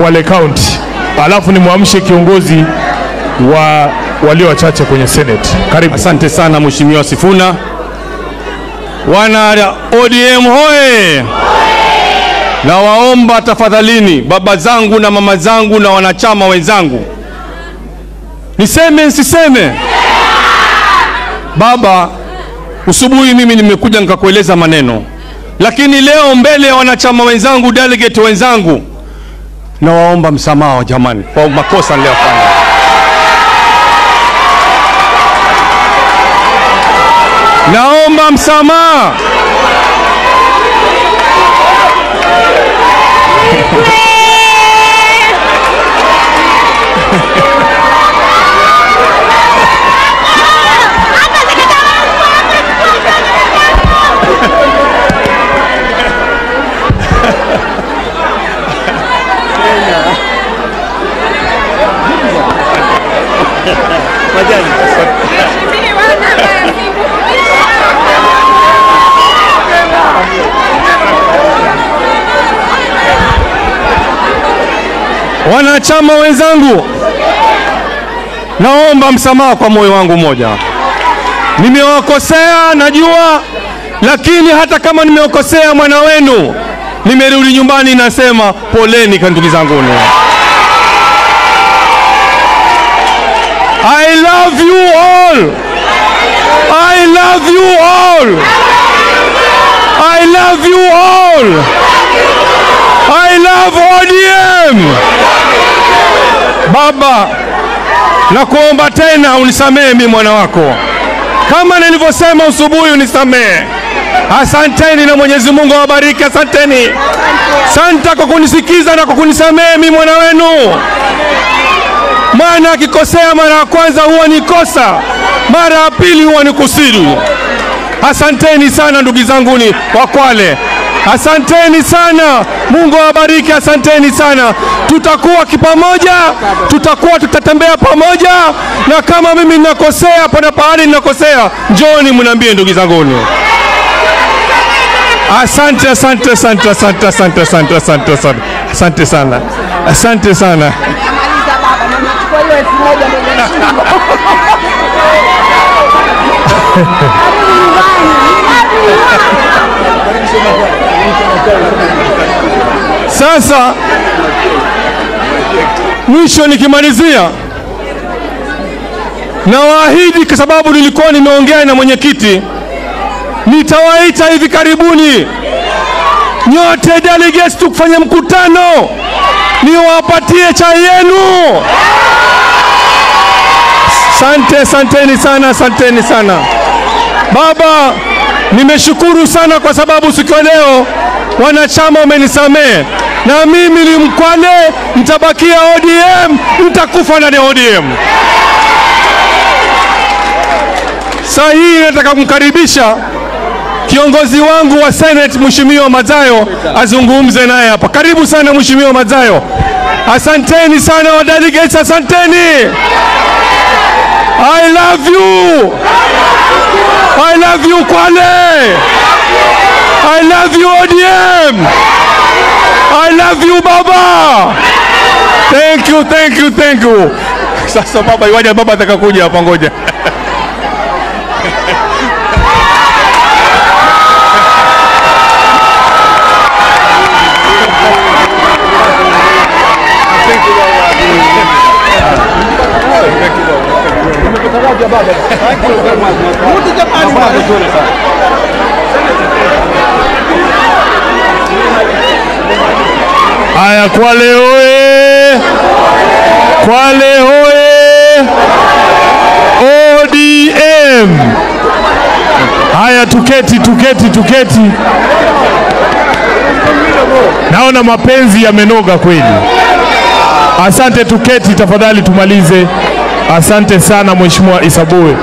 Kwale County, alafu nimwamshe kiongozi wa walio wachache kwenye Senate. Karibu. Asante sana Mheshimiwa Sifuna. Wana ODM hoye! Nawaomba tafadhalini, baba zangu na mama zangu na wanachama wenzangu, niseme nsiseme? Baba, usubuhi mimi nimekuja nikakueleza maneno, lakini leo mbele ya wanachama wenzangu, delegate wenzangu, nawaomba msamaha jamani, kwa makosa niliyofanya. Naomba msamaha. Wanachama wenzangu, naomba msamaha kwa moyo wangu mmoja. Nimewakosea najua, lakini hata kama nimewakosea mwana wenu, nimerudi nyumbani nasema poleni kwa ndugu zanguni. I love you all. I love you all. I love you all. I love ODM. Baba, nakuomba tena unisamehe mimi mwana wako, kama nilivyosema usubuhi, unisamehe. Asanteni na Mwenyezi Mungu awabariki. Asanteni, santa kwa kunisikiza na kwa kunisamehe mimi mwana wenu. Maana akikosea mara ya kwanza huwa ni kosa, mara ya pili huwa ni kusudi. Asanteni sana ndugu zanguni wa Kwale, asanteni sana. Mungu awabariki, asanteni sana. Tutakuwa kipamoja, tutakuwa tutatembea pamoja, na kama mimi ninakosea, pana pahali ninakosea, njoni mniambie ndugu zanguni. Asante, asante, asante, asante, asante, asante, asante, asante, asante sana, asante sana. Namaliza baba, na nachukua hiyo elfu moja ndio nimeshindwa. Karudi nyumbani. Sasa mwisho nikimalizia, nawaahidi kwa sababu nilikuwa nimeongea na mwenyekiti, nitawaita hivi karibuni nyote delegates tukufanya mkutano, niwapatie chai yenu. Sante, asanteni sana, asanteni sana. Baba, nimeshukuru sana kwa sababu siku ya leo wanachama wamenisamehe, na mimi ni Mkwale, nitabakia ODM, nitakufa ndani ya ODM. Saa hii nataka kumkaribisha kiongozi wangu wa Senate Mheshimiwa Mazayo azungumze naye hapa. Karibu sana Mheshimiwa Mazayo. Asanteni sana wa delegates, asanteni. I love you. I love you Kwale. I love you ODM. I love you baba. Thank you, thank you, thank you. Sasa baba, iwaje baba atakakuja hapa, ngoja. Haya, Kwale hoye! Kwale hoye! ODM! Haya, tuketi, tuketi, tuketi. Naona mapenzi yamenoga kweli. Asante, tuketi tafadhali, tumalize. Asante sana Mheshimiwa Isabue.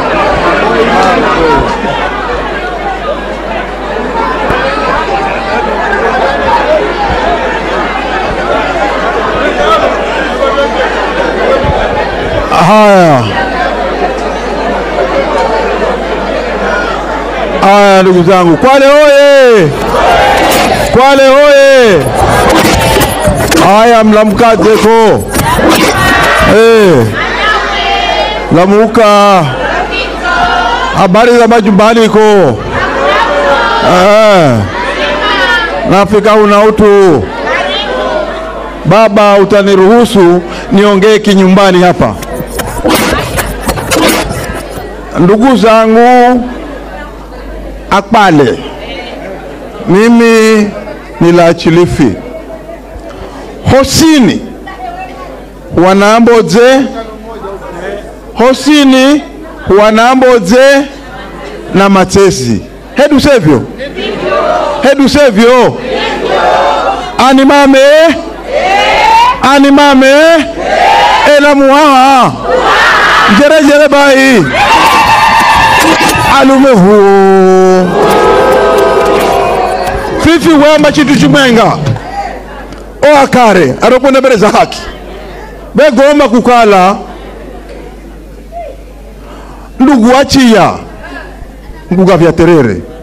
Haya haya, ndugu zangu, Kwale hoye! Kwale hoye! haya mlamkazeko eh, lamuka habari za majumbani ko eh, nafika una utu baba utaniruhusu niongee kinyumbani hapa ndugu zangu akpale mimi ni la chilifi hosini wanambodze hosini wanambodze na matsesi hedu sevyo hedu sevyo ani mame ani mame ela muwaha njerejere bai alume huo fifi wema chitu chimwenga o akare arokwenda mbele za haki begoma kukala ndugu wachiya nguga vya terere